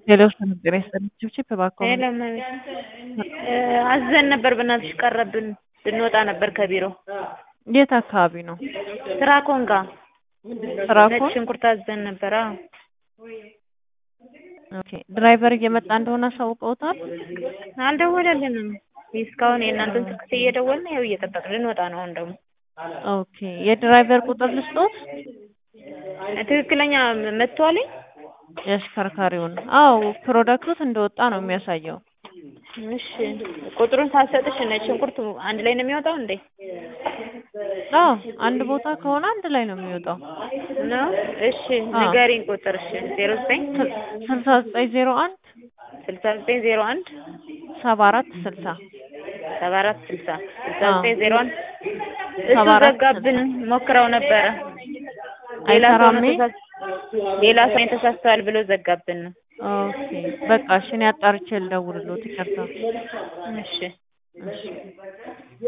ሌላው ጤና ይስጥልኝ ችብችብ እባክዎ አዘን ነበር በእናትሽ ቀረብን ልንወጣ ነበር ከቢሮ የት አካባቢ ነው ትራኮን ጋ ትራኮን ነጭ ሽንኩርት አዘን ነበር አዎ ኦኬ ድራይቨር እየመጣ እንደሆነ አሳውቀውታል አልደወለልንም እስካሁን የእናንተን ስልክ እየደወልን ያው እየጠበቅን ልንወጣ ነው አሁን ደግሞ ኦኬ የድራይቨር ቁጥር ልስጦት ትክክለኛ መጥቷልኝ የአሽከርካሪውን አዎ ፕሮዳክቶት እንደወጣ ነው የሚያሳየው እሺ ቁጥሩን ሳልሰጥሽ ነጭ ሽንኩርት አንድ ላይ ነው የሚወጣው እንዴ አዎ አንድ ቦታ ከሆነ አንድ ላይ ነው የሚወጣው ነው እሺ ንገሪኝ ቁጥር እሺ ዜሮ ዘጠኝ ስልሳ ዘጠኝ ዜሮ አንድ ስልሳ ዘጠኝ ዜሮ አንድ ሰባ አራት ስልሳ ሰባ አራት ስልሳ ስልሳ ዘጠኝ ዜሮ አንድ እሱ ሰባ አራት ዘጋብን ሞክረው ነበረ ሌላ ሰው ነው አይሰራም ይሄ? ተሳስ- ሌላ ሰው ተሳስተዋል ብሎ ዘጋብን ኦኬ በቃ እሺ እኔ አጣርቼ ልደውልልዎት ይቅርታ እሺ እሺ